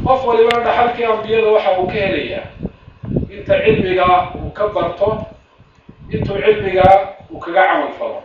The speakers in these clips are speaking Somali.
qof walibana dhaxalkii ambiyada waxa uu ka helayaa inta cilmiga uu ka barto intuu cilmiga uu kaga camal falo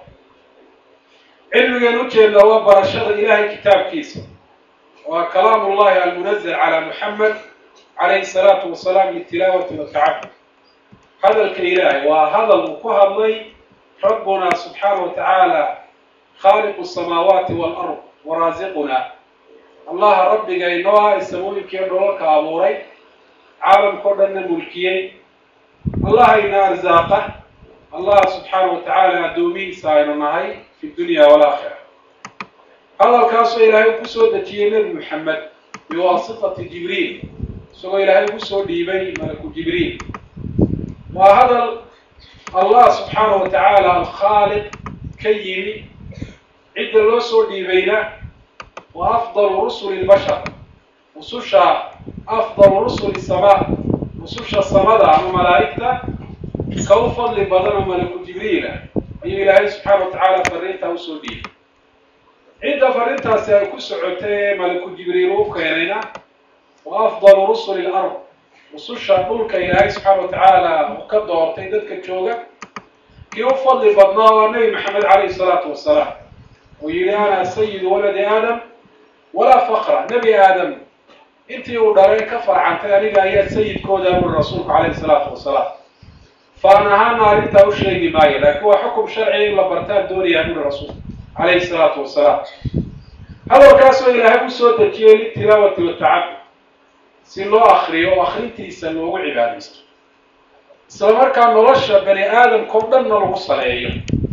cilmigan ujeedna waa barashada ilaahay kitaabkiisa waa kalaam ullahi almunazal calaa muxamed calayhi salaatu wasalaam litilaawati watacabud hadalka ilaahay waa hadal uu ku hadlay rabbuna subxaana wa tacaala khaaliqu samaawaati waalard waraasiquna allaha rabbiga inoo ah ee samooyinkiiyo dholalka abuuray caalamkao dhanna mulkiyey allaha ina arsaaqa allah subxaana wa tacaala addoomihiisa aynu nahay fi dunya walaakhira hadalkaasoo ilaahay ku soo dejiyey nebi moxamed biwaasitati jibriil isagoo ilaahay ugu soo dhiibay malaku jibriil waa hadal allah subxaana wa tacaala alkhaaliq ka yimi cidda loo soo dhiibayna wa afdalu rusuli lbashar rususha afdalu rusuli samaa rususha samada ama malaa'igta ka u fadli badan oo malaku jibriila ayuu ilaahay subxaana wa tacaala fariintaa usoo dhiibay cidda fariintaasi ay ku socotay ee malaku jibriil u keenayna wa afdalu rusuli lard rususha dhulka ilaahay subxaana wa tacaala uu ka doortay dadka jooga kii u fadli badnaa waa nebi maxamed calayhi salaatu wasalaam oo yihi ana sayidu waladi aadam walaa faqra nebi aadam intii uu dhalay ka farcantay aniga ayaa sayidkooda buri rasuulku calayhi salaatu wasalaam faan ahaana arrintaa u sheegi maayo laakiin waa xukum sharciga in la bartaan doonayaa buri rasuulku calayhi salaatu wasalaam hadalkaasoo ilaahay u soo dejiyey litilaawati watacabud si loo akriyo oo akrintiisa loogu cibaadaysto isla markaa nolosha bani aadamkao dhanna lagu saleeyo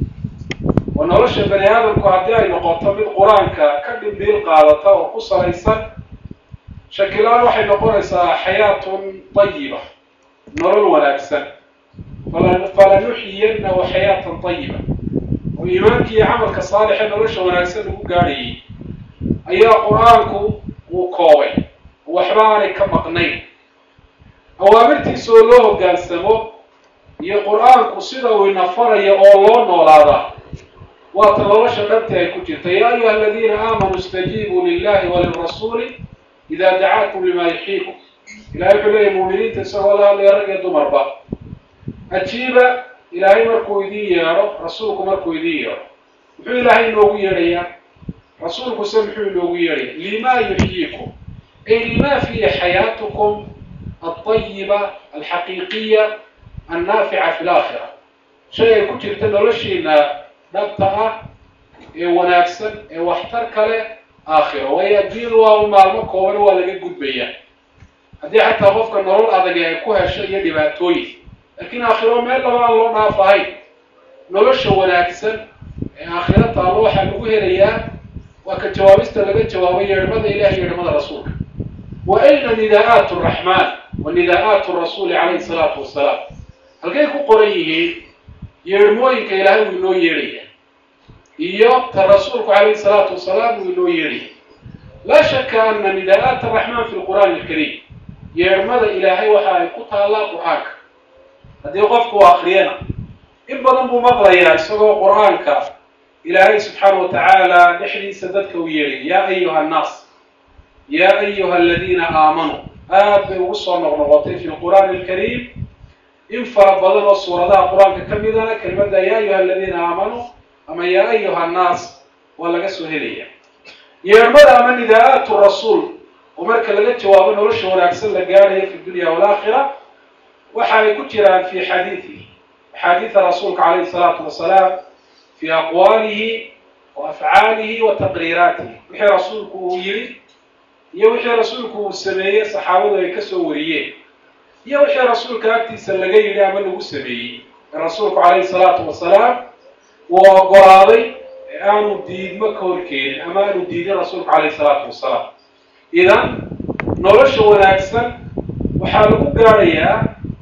oo nolosha bani aadamku haddii ay noqoto mid qur-aanka ka dhimbiil qaadata oo ku salaysan shakilaan waxay noqonaysaa xayaatun tayiba nolol wanaagsan falanuxyiyanahu xayaatan tayiba oo iimaanki iyo camalka saalixe nolosha wanaagsan lagu gaadhayay ayaa qur-aanku uu koobay waxba aanay ka maqnayn awaamirtiisa oo loo hoggaansamo iyo qur-aanku sida uu inafarayo oo loo noolaadaa waata nolosha dhabti ay ku jirta yaa ayuha aladiina aamanuu istajiibuu lilahi walirasuuli idaa dacaakum limaa yuxiikum ilahay wuxuu leeyahy muuminiinta isagoo la hadlaya rag iyo dumarba ajiiba ilaahay markuu idiin yeedho rasuulku markuu idiin yeedho muxuu ilaahay inoogu yeedhayaa rasuulkuse muxuu inoogu yeedhaya limaa yuxyiikum ay lima fiihi xayaatukum alطayiba alxaqiiqiya annaafica fi laakhira shay ay ku jirta noloshiina dhabta ah ee wanaagsan ee waxtar kale aakhiro waayo adduunyadu waa maalmo kooban waa laga gudbaya haddii xataa qofka nolol adag ay ku hesho iyo dhibaatooyin laakiin aakhiro meel laba aan loo dhaaf ahayn nolosha wanaagsan ee aakhiro taallo waxaa lagu helayaa waa ka jawaabista laga jawaabay yeedhmada ilahi yeedhmada rasuulka wa ayna nidaa'aat araxmaan wa nidaa'aat rasuuli calayhi salaatu wasalaam halkay ku qoran yihiin yeedhmooyinka ilaahay wuu inoo yeedhaya iyo ta rasuulku calayhi salaatu wasalaam wuu inoo yeedhaya laa shaka ana nidaa'aat araxmaan fi lqur'aani alkariim yeedhmada ilaahay waxa ay ku taallaa qur-aanka haddii qofku u akriyana in badan buu maqlayaa isagoo qur-aanka ilaahay subxaana wa tacaala dhexdiisa dadka u yeedhay yaa ayuha annaas yaa ayuha aladiina aamanuu aad bay ugu soo noqnoqotay fi lqur'aani alkariim in fara badan oo suuradaha qur-aanka ka midana kelimadda yaa ayuha aladiina aamanuu ama yaa ayuha annaas waa laga soo helaya yeedhmada ama nidaa'aatu rasuul oo marka laga jawaabo nolosha wanaagsan la gaadhayo fi dunya walaakhira waxa ay ku jiraan fi xadiidihi axaadiida rasuulka calayhi salaatu wasalaam fi aqwaalihi wa afcaalihi wa taqriiraatihi wixii rasuulku uu yidhi iyo wixii rasuulku uu sameeyey saxaabadu ay ka soo wariyeen iyo wixii rasuulka agtiisa laga yidhi ama lagu sameeyey ee rasuulku calayhi salaatu wasalaam uu ogolaaday ee aanu diidmo ka horkeenin ama aanu diidin rasuulku calayhi salaatu wasalaam idan nolosha wanaagsan waxaa lagu gaadhayaa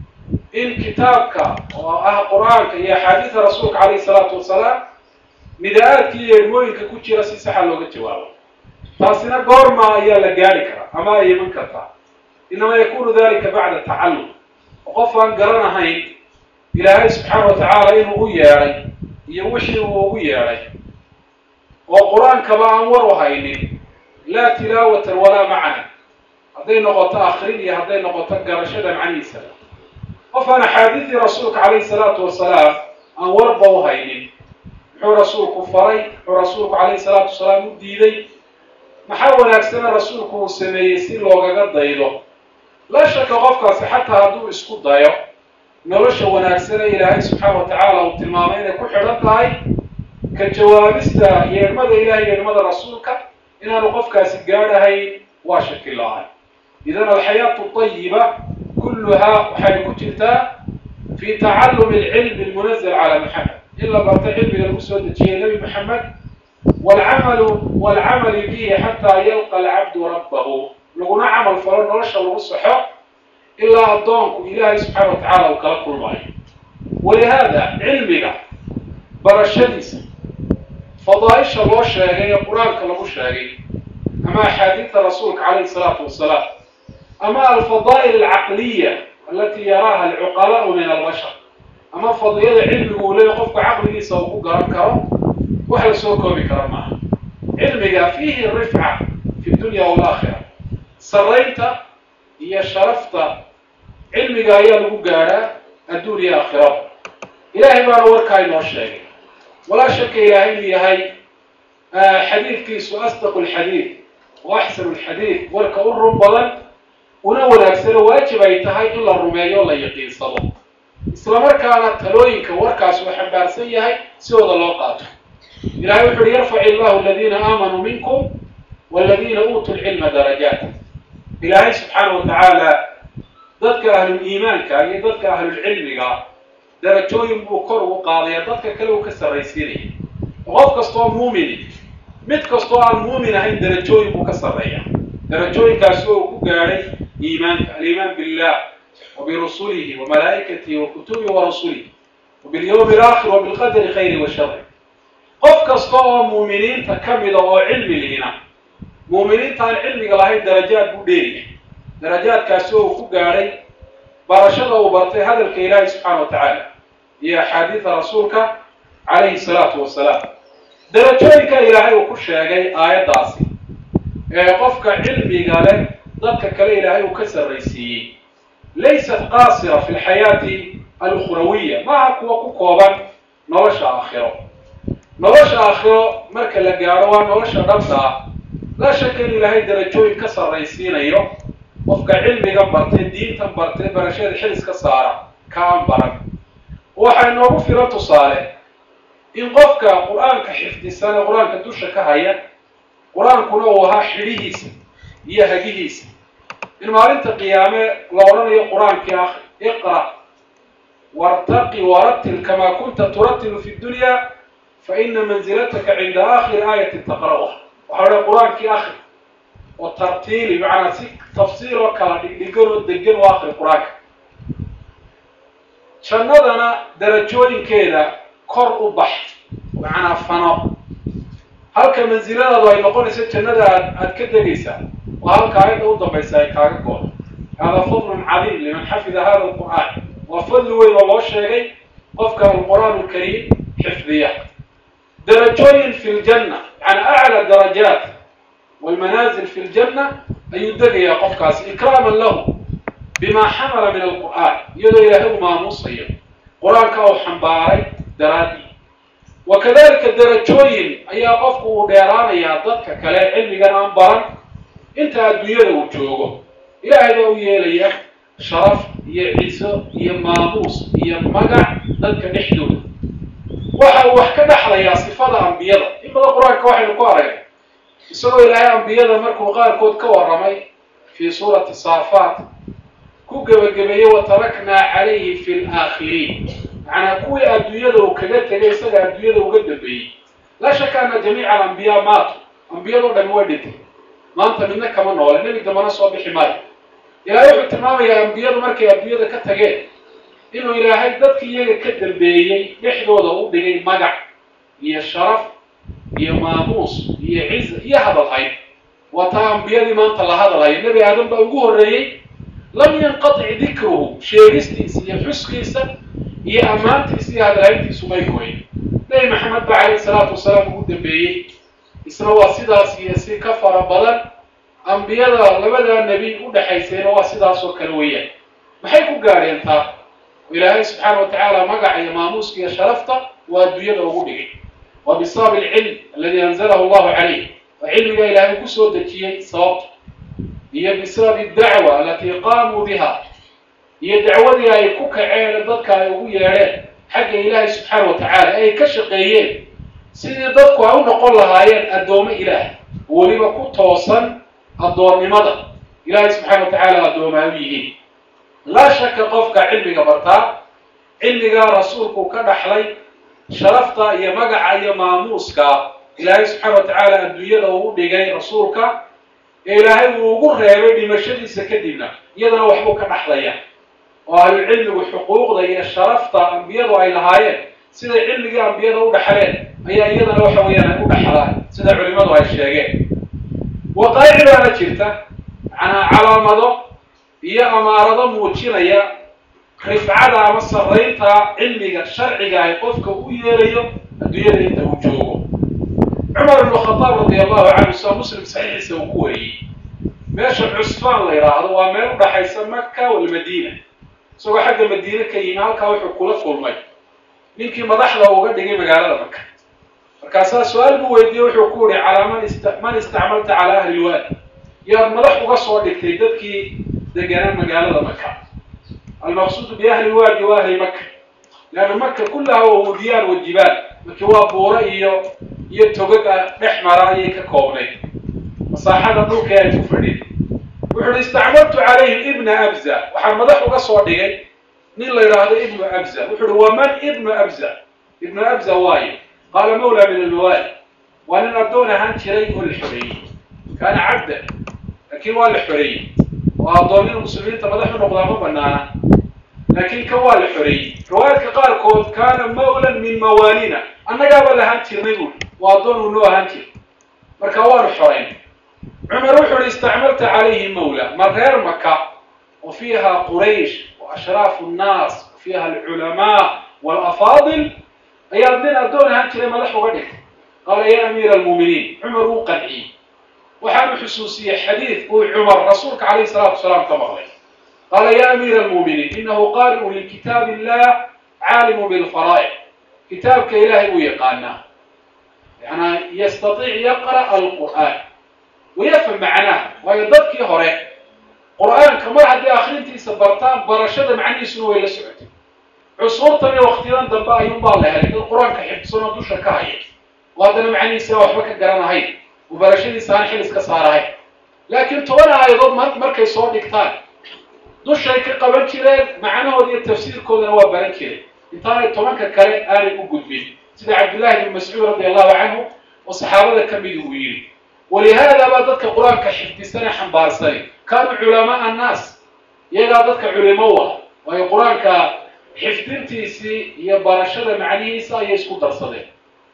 in kitaabka oo ah qur-aanka iyo axaadiida rasuulka calayhi salaatu wasalaam nidaa-aadka iyo eedmooyinka ku jira si saxa looga jawaabo taasina goorma ayaa la gaari karaa ama ay iman kartaa inama yakunu dalika bacda tacallum oo qof aan garanahayn ilaahay subxaana wa tacaala inuu u yeedhay iyo wixii uu ugu yeedhay oo qur-aankaba aan war u haynin laa tilaawatan walaa macna hadday noqoto akrin iyo hadday noqoto garashada macnihiisa qof aan axaadiidii rasuulka calayhi salaatu wasalaam aan warba u haynin muxuu rasuulku faray muxuu rasuulku calayhi salaatu wasalaam u diiday maxaa wanaagsana rasuulku uu sameeyey si loogaga daydo laa shaka qofkaasi xataa hadduu isku dayo nolosha wanaagsane ilaahay subxaana wa tacaala uu tilmaamay inay ku xidhan tahay ka jawaabista yeedhmada ilahay yeedhmada rasuulka inaanu qofkaasi gaadhahayn waa shaki la-aan idan alxayaatu ayiba kulluhaa waxay ku jirtaa fi tacallumi alcilmi almunazal cala maxamed in la barto cilmiga lagu soo dejiyey nebi maxamed walcamalu walcamali bihi xataa yalqa alcabdu rabbahu laguna camal falo nolosha lagu saxo ilaa addoonku ilaahay subxaana wa tacala uu kala kulmayo walihaada cilmiga barashadiisa fadaaisha loo sheegay ee qur-aanka lagu sheegay ama axaadiidta rasuulka calayhi salaatu wasalaam ama alfadaa'il alcaqliya alati yaraaha alcuqalaau min albashar ama fadliyada cilmigu uu leeya qofku caqligiisa uu ku garan karo wax la soo koobi kara maaha cilmiga fiihi rifca fi dunya walaakhira saraynta iyo sharafta cilmiga ayaa lagu gaadhaa adduun iyo aakhirada ilaahay baana warkaa inoo sheegay walaa shaka ilaahay inuu yahay xadiidkiisu asdaqu lxadiid wa axsanu lxadiid warka u run badan una wanaagsano waajib ay tahay in la rumeeyo la yaqiinsado islamarkaana talooyinka warkaas uu xambaarsan yahay sidooda loo qaato ilahay wuxu uhi yarfac illahu aladiina aamanuu minkum waladiina uutuu lcilma darajaat ilaahay subxaana wa tacaala dadka ahluliimaanka iyo dadka ahlulcilmiga darajooyin buu kor ugu qaadaya dadka kale uu ka sarraysiinaya qof kastoo muumini mid kastoo aan muumin ahayn darajooyin buu ka sarreeya darajooyinkaasi oo uu ku gaadhay iimaanka aliimaan billah wa birusulihi wa malaa'ikatihi wa kutubihi wa rasulihi wa bilyawmi alaakhir wa bilqadari khayri wa shari qof kasta oo muuminiinta ka mida oo cilmi lihina muuminiinta aan cilmiga lahayn darajaad buu dheeriya darajaadkaasi oo uu ku gaadhay barashada uu bartay hadalka ilaahi subxaana wa tacaala iyo axaadiida rasuulka calayhi salaatu wasalaam darajooyinka ilaahay uu ku sheegay aayaddaasi ee qofka cilmiga leh dadka kale ilaahay uu ka sarraysiiyey laysat qaasira fi lxayaati alukhrawiya maaha kuwa ku kooban nolosha aakhiro nolosha aakhiro marka la gaadho waa nolosha dhabta ah laa shaka in ilaahay darajooyin ka sarraysiinayo qofka cilmigan bartay diintan bartay barashada xilis ka saara ka aan baran waxaa inoogu filan tusaale in qofka qur-aanka xifdisan ee qur-aanka dusha ka haya qur-aankuna uu ahaa xidhihiisa iyo hagihiisa in maalinta qiyaame la odhanayo qur-aankii akri iqra wartaqi warattil kamaa kunta turatilu fi dunya fa ina manzilataka cinda aakhiri aayatin taqra'uha waxaa odhan qur-aankii akri oo tartiili macnaa si tafsiir oo kala dhigdhigan oo degan oo akri qur-aanka jannadana darajooyinkeeda kor u bax macnaa fano halka mansiladaadu ay noqonayso jannada aad aad ka degaysaa waa halka aayadda u dambaysa ay kaaga goodo hada fadlun cadiim liman xafida hada alqur'aan waa fadli weyn oo loo sheegay qofka alqur'aan alkariim xifdiya darajooyin fi ljanna yani aclى darajaat walmanaazil fi ljanna ayuu degayaa qofkaasi ikraaman lahu bima xamala min alqur'aan iyadoo ilaahay u maamuusayo qur-aanka uu xambaaray daraadii wa kadalika darajooyin ayaa qofku uu dheeraanayaa dadka kale cilmigan aan baran inta adduunyada uu joogo ilaahay baa u yeelaya sharaf iyo ciso iyo maamuus iyo magac dadka dhexdooda waxa uu wax ka dhexlayaa sifada ambiyada in badan qur-aanka waxaynu ku aragay isagoo ilaahay ambiyada markuu qaarkood ka warramay fii suurati saafaat ku gebagabeeyey wataraknaa calayhi fi laakhiriin macnaa kuwii adduunyada uu kaga tegay isaga adduunyada uga dambeeyey laa shaka ana jamiica alambiyaa maatu ambiyadoo dhami way dhintay maanta midna kama noole nebi dambana soo bixi maayo ilaahay wuxuu tilmaamayaa ambiyadu markay adduunyada ka tageen inuu ilaahay dadkii iyaga ka dambeeyey dhexdooda u dhigay magac iyo sharaf iyo maamuus iyo ciza iyo hadalhayn waa taa ambiyadii maanta la hadalhayo nebi aadan baa ugu horreeyey lam yanqatic dikruhu sheegistiisa iyo xuskiisa iyo ammaantiisa iyo hadalhayntiisu may goyn nebi maxamed ba calayhi salaatu wasalaam ugu dambeeyey isna waa sidaas iyo si ka fara badan ambiyada labadaa nebi u dhexaysayna waa sidaas oo kale weeyaan maxay ku gaadheen taa ilaahay subxaana wa tacaala magaca iyo maamuuska iyo sharafta waa adduunyada ugu dhigay wa bisabab alcilm aladi anzalahu allahu calayh waa cilmiga ilaahay kusoo dejiyey sababta iyo bisabab adacwa alatii qaamuu biha iyo dacwadii ay ku kaceen dadka ay ugu yeedheen xagga ilaahay subxaana wa tacaala ay ka shaqeeyeen sidii dadku ay u noqon lahaayeen addoommo ilaah weliba ku toosan addoonnimada ilaahay subxaana wa tacaala addooma ay u yihiin laa shaka qofka cilmiga bartaa cilmigaa rasuulku ka dhaxlay sharafta iyo magaca iyo maamuuska ilaahay subxaana wa tacaala adduunyada uu dhigay rasuulka ee ilaahay uu ugu reebay dhimashadiisa kadibna iyadana waxbuu ka dhaxlaya oo ahlucilmigu xuquuqda iyo sharafta ambiyadu ay lahaayeen siday cilmigii ambiyada u dhaxleen ayaa iyadana waxa weeyaan ay u dhaxlaan sida culimadu ay sheegeen waqaa'ic baana jirta macnaa calaamado iyo amaarado muujinaya rifcada ama sarraynta cilmiga sharciga ay qofka u yeelayo adduunyada inta uu joogo cumar ibnu khadaab radi allahu canhu saa muslim saxiixiisa uu ku wariyey meesha cusfaan la yidhaahdo waa meel u dhaxaysa maka walmadiina isagoo xagga madiine ka yimi halkaa wuxuu kula kulmay ninkii madaxda uga dhigay magaalada maka markaasaa su-aal buu weydiiyey wuxuu ku yihi calaa man ist man istacmalta calaa ahli lwaadi yaad madax uga soo dhigtay dadkii deganaa magaalada maka almaqsuudu biahli lwaadi wa ahli maka leanna maka kullaha waa wudiyaan wa jibaal markii waa buuro iyo iyo togaga dhex mara ayay ka koobnayd masaaxada dhulka ay ku fadhin wuxu uhi istacmaltu calayhim ibna abza waxaan madax uga soo dhigay nin la yidhaahdo ibnu abza wuxu uhi waman ibnu abza ibnu abza waayo qaala mawla min almawaali waa nin addoon ahaan jiray oo la xoreeyey kaana cabdan laakiin waa la xoreeyey oo addoonnina muslimiinta madax u noqdaa ma banaana laakiin kan waa la xoreeyey riwaayadka qaarkood kaana mawlan min mawaalina annagaaba lahaan jirnay buui waa addoon uu noo ahaan jir marka waanu xorayn cumar wuxu uhi istacmalta calayhi mawla ma reer maka wa fiiha quraysh wa ashraafu nnaas wa fiiha alculamaa waalafaadil ayaad nin addoon ahaan jiray madax uga dhigtay qaala ya amiira almuuminiin cumar wuu qanciyey waxaanu xusuusiyey xadiid uu cumar rasuulka calayhi salaatu wasalaam ka maqlay qaala ya amiira almuuminiin inahu qaari'u likitaab illah caalimu bilfaraa'ic kitaabka ilaahay buu yaqaanaa yanaa yastatiic yaqra' alqur'aan wayafham macnaaha waayo dadkii hore qur'aanka mar haddii akrintiisa bartaan barashada macnihiisuna way la socotay cusuurtan iyo waktiyadan dambe ayuunbaa la helay dad qur-aanka xifdsanoo dusha ka haya oo haddana macnihiisa waxba ka garanahayn oo barashadiisa aan xil iska saarahayn laakiin toban aayadood mar markay soo dhigtaan dushay ka qaban jireen macnahooda iyo tafsiirkoodana waa baran jireen intaanay tobanka kale aanay u gudbin sida cabdillahi ibni mascuud radi allahu canhu oo saxaabada ka midi uu yidhi walihaada baa dadka qur-aanka xifdisane xambaarsani kaanuu culamaa annaas iyagaa dadka culimo u ah waayo qur-aanka xifdintiisii iyo barashada macnihiisa ayay isku darsadeen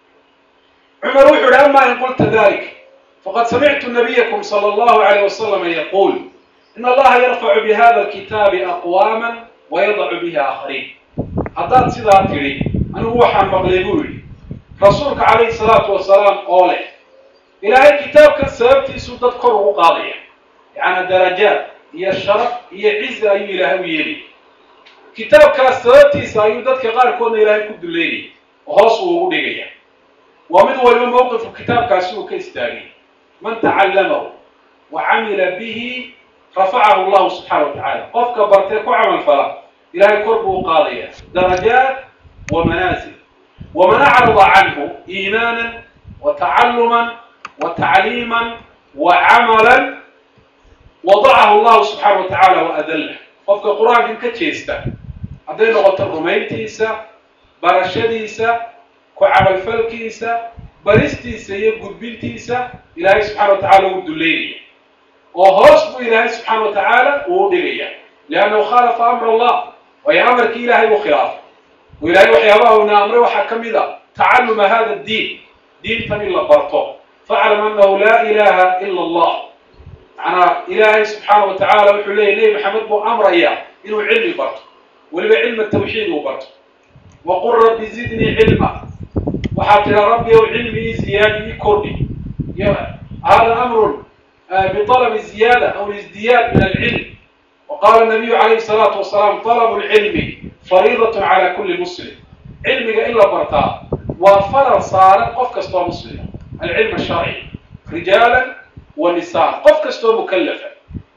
cumar wuxu uhi ama in qulta dalik faqad samictu nabiyakum sala allahu alayh wasalama yaquul in allaha yarfacu bihada alkitaabi aqwaama wayadacu bihi aakhariin haddaad sidaa tidhi anigu waxaan maqlay buu yidhi rasuulka calayhi salaatu wasalaam oo leh ilaahay kitaabkan sababtiisuu dad kor ugu qaadaya yacnaa darajaad iyo sharaf iyo cizi ayuu ilaahay u yeelay kitaabkaas sababtiisa ayuu dadka qaarkoodna ilaahay ku duleynaya oo hoos uu ugu dhigaya waa mid waliba mowqifku kitaabkaasi uu ka istaagay man tacallamahu wa camila bihi rafacahu allahu subxaana wa tacaala qofka bartee ku camal fala ilaahay kor buu u qaadaya darajaat wa manaasil waman acrada canhu iimaanan wa tacaluman wa tacliiman wa camalan wadacahu allahu subxaana wa tacaala wa adallah qofka qur-aankan ka jeesta hadday noqoto rumayntiisa barashadiisa ku camalfalkiisa baristiisa iyo gudbintiisa ilaahay subxana wa tacala uu duleynaya oo hoos buu ilaahay subxaana wa tacaala uu u dhigaya liannahu khaalafa amr allah waayo amarkii ilaahay uu khilaafay oo ilaahay waxyaabaha uuna amray waxaa ka mid a tacalluma hada diin diintan in la barto faclam annahu laa ilaha ila allah macnaa ilaahay subxaana wa tacaala wuxuu leeyay nebi maxamed buu amrayaa inuu cilmi barto weliba cilma tawxiid uu barto waqul rabbi zidnii cilma waxaa tira rabbi ow cilmi ii ziyaadi ii kordhi hada amrun بطلب الزيادة أو الازدياد من العلم وقال النبي عليه الصلاة والسلام طلب العلم فريضة على كل مسلم علمك إلا برتا وفرض صار قف كستو مسلم العلم الشرعي رجالا ونساء قف كستو مكلفا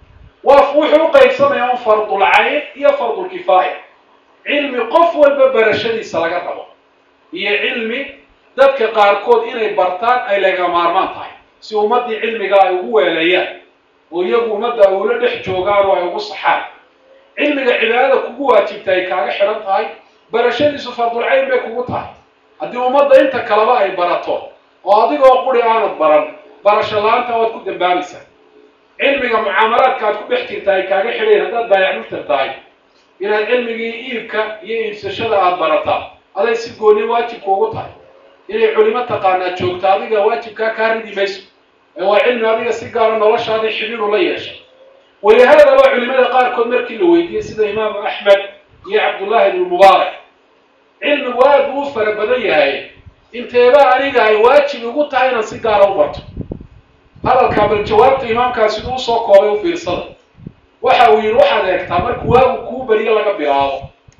وفوحوا قيسما يوم فرض العين هي فرض الكفاية علم قف والببرشدي سلقة ربا هي علمي dadka qaarkood inay bartaan ay laga maarmaan tahay si ummaddii cilmiga ay ugu weelayaan oo iyagu ummadda ay ula dhex joogaan oo ay ugu saxaan cilmiga cibaadada kugu waajibta ay kaaga xidhan tahay barashadiisu fardulcayn bay kugu tahay haddii ummadda inta kaleba ay barato oo adigoo quri aanad baran barasho la-aanta waad ku dambaabaysaa cilmiga mucaamalaadka aad ku dhex jirta ay kaaga xidhayn haddaad baayac mushtar tahay inaad cilmigii iibka iyo iibsashada aada barataa aday si gooni waajibka ugu tahay inay culimo taqaanaa joogto adiga waajibkaa kaa ridi mayso ee waa cilmi adiga si gaara noloshaadii xidhiiru la yeeshay walihaadaba culimada qaarkood markii la weydiiyey sida imaamu axmed iyo cabdullaahi ibnu mubaarak cilmigu aad buu u fara badan yahay inteeba aniga ay waajib ugu tahay inaan si gaara u barto hadalkaa bal jawaabta imaamkaa siduu usoo koobay u fiirsada waxa uu yidhi waxaad eegtaa marka waagu kuu beriyo laga bilaabo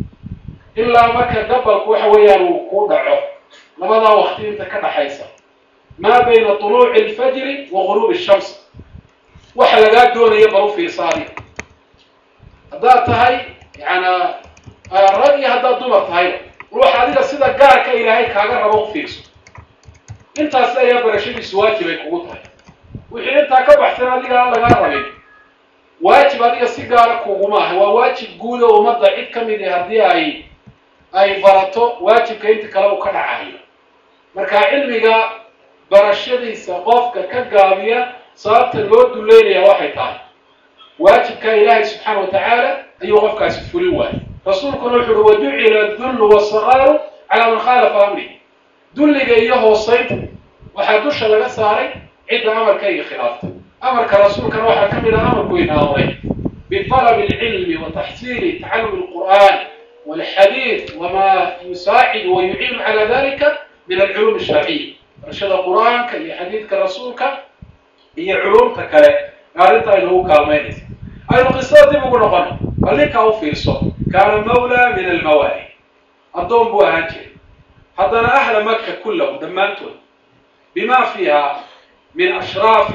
ilaa marka gabalku waxa weeyaan uu kuu dhaco labadaa wakti inta ka dhaxaysa maa bayna tuluuci alfajri wa guruubi shams waxa lagaa doonaya bal u fiirsa adiga haddaad tahay yaana rag iyo haddaad dumar tahayba ruuxa adiga sida gaarka ilaahay kaaga rabo u fiirso intaas ayaa barashadiisu waajib ay kugu tahay wixii intaa ka baxsan adiga aan lagaa rabin waajib adiga si gaara kuguma aha waa waajib guud oo ummadda cid ka mid ah haddii ay ay barato waajibka inta kale uu ka dhacayo marka cilmiga barashadiisa qofka ka gaabiya sababta loo duleynaya waxay tahay waajibka ilaahay subxaana wa tacaala ayuu qofkaasi fulin waayay rasuulkuna wuxu uhi waducila dullu wasaqaaru calaa man khaalafa amri dulliga iyo hoosaynta waxaa dusha laga saaray cidda amarkayga khilaaftay amarka rasuulkana waxaa ka mid ah amarku inaaday bitalabi alcilmi wa taxsiili tacallumi alqur'aan والحديث وما يساعد ويعين على ذلك من العلوم الشرعية رشد القرآن كي حديث كرسولك هي علوم تكالي قالت أنه كامينيس أي القصة دي بقول نقول قال لك أو فيرسو كان مولى من الموالي الضوم بو هانجي حضنا أهل مكة كلهم دمانتون بما فيها من أشراف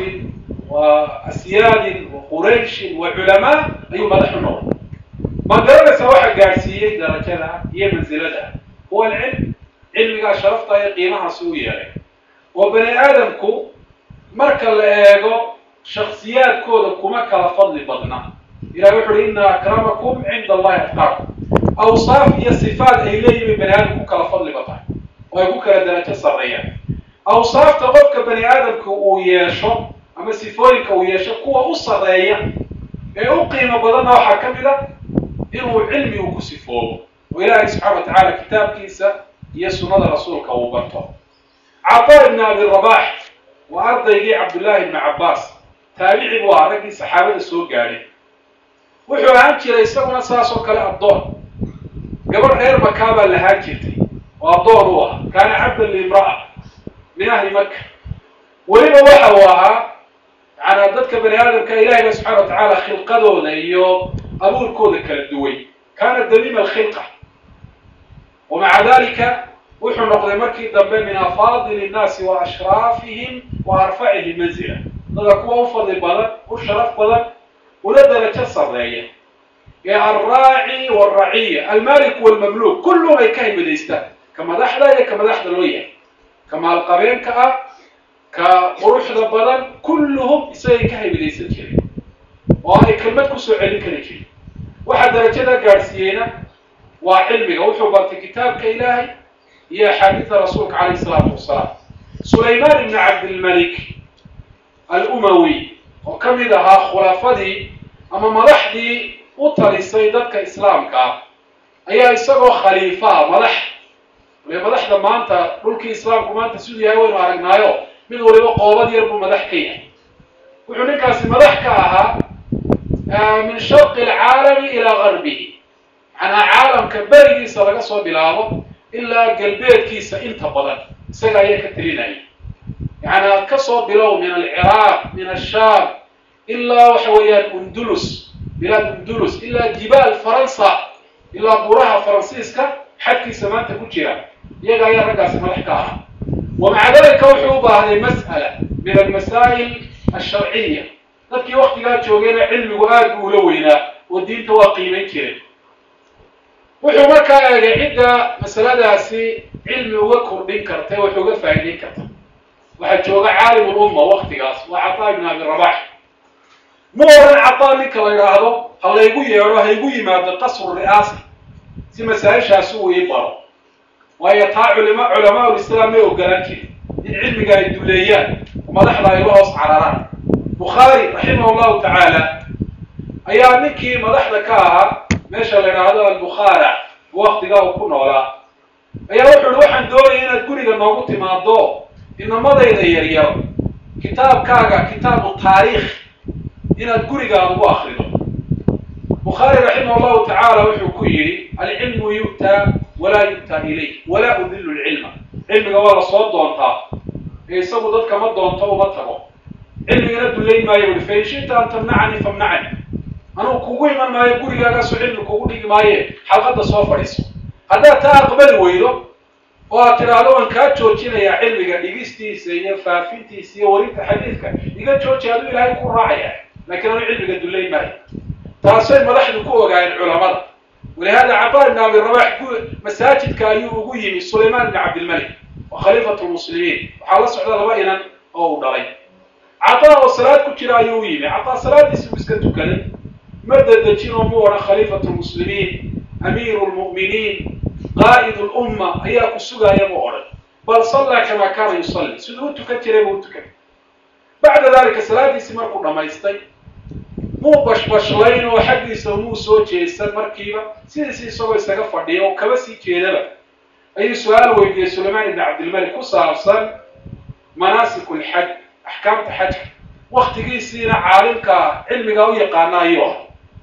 وأسياد وقريش وعلماء أي مدح النور ما garanaysa waxa gaadhsiiyey darajada iyo mansilada huwa alcilm cilmigaa sharafta iyo qiimahaasi u yeelay oo bani aadamku marka la eego shaksiyaadkooda kuma kala fadli badna ilahi wuxu uhi ina akramakum cinda allahi atqaakum awsaaf iyo sifaat ay leeyihin bani aadam ku kala fadli badnahay oo ay ku kala darajo sarreeyaan awsaafta qofka bani aadamka uu yeesho ama sifooyinka uu yeesho kuwa u sarreeya ee u qiimo badanna waxaa ka mid a inuu cilmi uu ku sifoobo oo ilaahay subxaana wa tacaala kitaabkiisa iyo sunnada rasuulka uu barto cataa ibn abi rabax waa ardaygii cabdullaahi ibni cabbaas taabici buu ahaa raggii saxaabada soo gaadhay wuxuu ahaan jiray isaguna saas oo kale addoon gabadh reer makaa baa lahaan jirtay oo addoon u ahaa kaana cabdan liimra'a min ahli maka weliba waxa uu ahaa yaana dadka bani aadamka ilahayba subxana wa tacaala khilqadooda iyo abuurkooda kala duway kaana damiima alkhilqa wamaca dalika wuxuu noqday markii dambe min afaadili innaasi wa ashraafihim wa arfacihim manzila dada kuwa u fadli badan u sharaf badan una darajo sarreeya ee alraaci waalraciya almalik walmamluuk kulluhum ay ka himadaystaan ka madaxda iyo ka madaxda loo yahay ka maalqabeenka ah ka quruxda badan kulluhum isagay ka himidaysan jireen oo ay kelmad kusoo celin kari jirin waxaa darajada gaadhsiiyeyna waa cilmiga wuxuu bartay kitaabka ilaahay iyo axaadiida rasuulka calayh isalaatu wasalaam sulaymaan ibni cabdilmalik alumawi oo ka mid ahaa khulafadii ama madaxdii u talisay dadka islaamka ah ayaa isagoo khaliifaha madax waliba madaxda maanta dhulkii islaamku maanta siduu yahay waynu aragnaayo mid waliba qoobad yar buu madax ka yahay wuxuu ninkaasi madax ka ahaa min sharqi alcaalami ilaa garbihi macnaa caalamka berigiisa laga soo bilaabo ilaa galbeedkiisa inta badan isaga ayaa ka telinaya yacnaa kasoo bilow min alciraaq min ashaam ilaa waxa weeyaan undulus bilaad undulus ilaa jibaal faransa ilaa buraha faransiiska xadkiisa maanta ku jira iyaga ayaa raggaasi madax ka ahaa wamaca dalika wuxuu u baahday mas'ala min almasaa'il alsharciya dadkii waktigaa joogayna cilmigu aad buu ula weynaa oo diinta waa qiimayn jiray wuxuu markaa eegay cidda masaladaasi cilmi uga kordhin karta ee wax uga faa'iidayn karta waxaa jooga caalim ulumma waktigaas waa cataa ibn abi rabax ma oran cataa ninka la yidhaahdo ha laygu yeedho ha igu yimaado qasru ri'aasa si masaa-ishaasi uu ii baro waayo taa culima culamaa ulislaam may ogolaan jirin in cilmiga ay duleeyaan madaxda ay la hoos cararaan bukhaari raximah llahu tacaala ayaa ninkii madaxda ka ahaa meesha la yidhaahdo albukhaara waktigaa uu ku noolaa ayaa wuxu uhi waxaan doonaya inaad guriga noogu timaado inamadayda yaryar kitaabkaaga kitaabu taariikh inaad gurigaada ugu akrido bukhaari raximah llahu tacaala wuxuu ku yidhi alcilmu yu'taa walaa yu'taa ilayh walaa udilu lcilma cilmiga waa la soo doontaa ee isagu dadka ma doonto uma tago cilmigana dullayn maayo ui fain shita an tamnacanii famnacani anugu kugu iman maayo gurigaagaasu cilmi kugu dhigi maaye xalqadda soo fadhiiso haddaad taa aqbali weydo oo aad tidhaahdo waan kaa joojinayaa cilmiga dhigistiisa iyo faafintiisa iyo warinta xadiidka iga jooji aduu ilaahay ku raacaya laakiin anu cilmiga dullayn maayo taasay madaxdu ku ogaayeen culamada walihada cataa ibn abi rabax masaajidka ayuu ugu yimi sulaymaan ibn cabdilmalik wa khaliifatu lmuslimiin waxaa la socda laba inan oo uu dhalay cataa oo salaad ku jira ayuu u yimi cataa salaadiisi uu iska tukaday ma dadejin oo mu odhan khaliifatu lmuslimiin amiiru lmu'miniin qaa'id lumma ayaa ku sugaaya mu odhan bal sallaa kamaa kaana yusalli siduu u tukan jiray buu u tukanay bacda dalika salaadiisii markuu dhammaystay muu bashbashlayn oo xaggiisa muu soo jeesan markiiba sidiisi isagoo isaga fadhiya oo kaba sii jeedaba ayuu su-aal weydiiyey sulaymaan ibn cabdilmalik ku saabsan manaasik lxaj axkaamta xajka waktigiisiina caalimka cilmigaa u yaqaana ayuu ah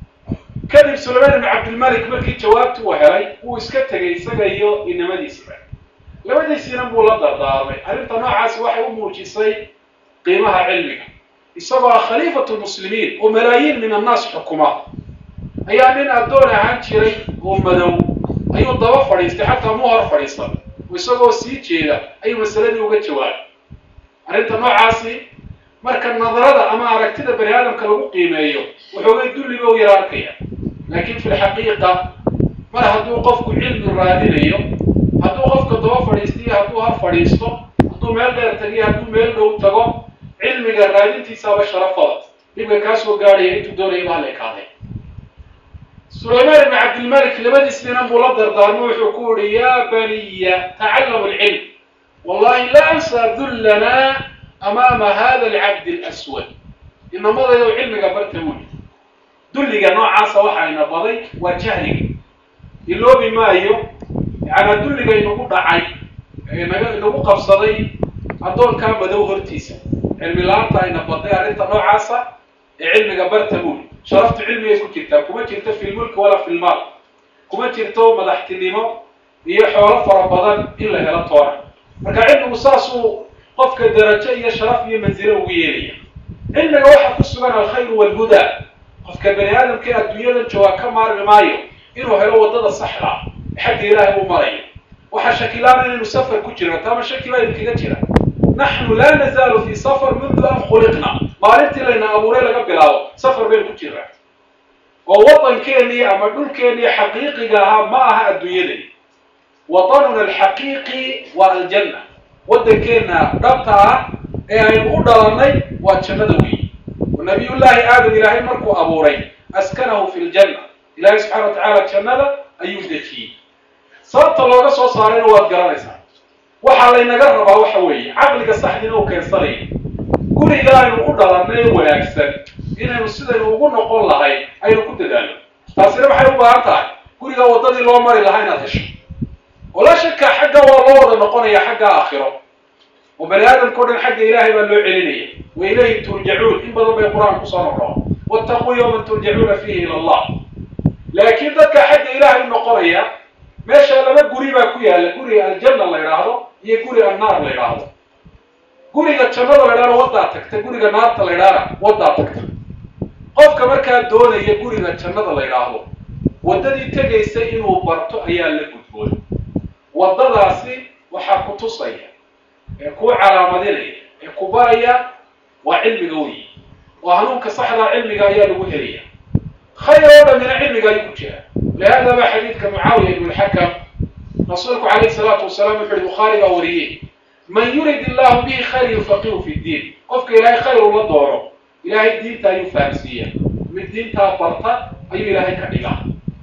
kadib sulaymaan ibn cabdilmalik markii jawaabti uu helay wuu iska tegay isaga iyo inamadiisiba labadiisiina buu la dardaarmay arrinta noocaasi waxay u muujisay qiimaha cilmiga isagoo ah khaliifatu lmuslimiin oo malaayiin min annaas xukuma ayaa nin addoon ahaan jiray oo madow ayuu daba fadhiistay xataa mu hor fadhiisan oo isagoo sii jeeda ayuu masaladii uga jawaabay arrinta noocaasi marka nadarada ama aragtida bani aadamka lagu qiimeeyo waxoogay dulliba u yara arkaya laakiin fi lxaqiiqa mar hadduu qofku cilmi raadinayo hadduu qofka daba fadhiistiyo hadduu hor fadhiisto hadduu meel dheer tagiyo hadduu meel dhow tago cilmiga raadintiisaaba sharafada dhibka kaa soo gaadhaya intuu doonaya baa la ekaaday sulaymaan ibn cabdilmalik labadiisina buu la dardaarmo wuxuu ku yihi yaa baniya tacallamu alcilm wallahi la ansaa dullana amaama hada alcabdi alaswad inamadaydow cilmiga barta wuli dulliga noocaasa waxayna baday waa jahliga iloobi maayo yacanaa dulliga inagu dhacay naga inagu qabsaday addoonkaa madow hortiisa cilmi la-aanta ayna baday arrinta noocaasa ee cilmiga barta wuli sharaftu cilmigay ku jirtaa kuma jirto fi lmulki walaa fi lmaal kuma jirto madaxtinimo iyo xoolo fara badan in la helo toona marka cilmigu saasuu qofka darajo iyo sharaf iyo manzilo ugu yeelaya cilmiga waxaa ku sugan alkhayru walhudaa qofka bani aadamka ee adduunyadan joogaa ka maarmi maayo inuu helo waddada saxda xagga ilaahay uu marayo waxaa shakilaana inaynu safar ku jirno taama shaki baa idinkaga jira naxnu laa nazaalu fi safar mundu an khuliqna maalintii layna abuuray laga bilaabo safar baynu ku jirnaa oo waddankeennii ama dhulkeennii xaqiiqiga ahaa ma aha adduunyadani wadanuna alxaqiiqi waa aljanna waddankeenna dhabta ah ee aynu u dhalannay waa jannada weyi oo nabiyullaahi aadam ilaahay markuu abuuray askanahu fi ljanna ilaahay subxana wa tacaala jannada ayuu dejiyey sababta looga soo saarayna waad garanaysaa waxaa laynaga rabaa waxa weeye caqliga saxdina uu keensanaya guriga aynu u dhalannay wanaagsan inaynu sidaynu ugu noqon lahay aynu ku dadaalno taasina maxay u baahan tahay guriga waddadii loo mari lahaa inaad hesho oo la shaka xagga waa loo wada noqonaya xagga aakhiro oo bani aadamka o dhan xagga ilaahay baa loo celinaya wa ilayhi turjacuun in badan bay qur-aan kusoo noqdaan wattaquu yawman turjacuuna fiihi ila allah laakiin dadka xagga ilaahay u noqonaya meesha laba guri baa ku yaalla guriga aljanna la idhaahdo iyo guriga annaar la idhaahdo guriga jannada la idhahdo waddaa tagta guriga naarta la idhaahda waddaa tagta qofka markaa doonaya guriga jannada la yidhaahdo waddadii tegaysa inuu barto ayaa la gudboon waddadaasi waxaa ku tusaya ee ku calaamadinaya ee ku baraya waa cilmiga weyi oo hanuunka saxdaa cilmiga ayaa lagu helaya khayr oo dhamina cilmiga ayuu ku jira lihada baa xadiidka mucaawiya ibn lxakam rasuulku calayhi salaatu wasalaam wuxu uhi bukhaari baa wariyey man yurid illahu bihi khayr yufaqihu fi ddiin qofka ilaahay khayr ula doono ilaahay diinta ayuu fahamsiiya mid diintaa barta ayuu ilaahay ka dhigaa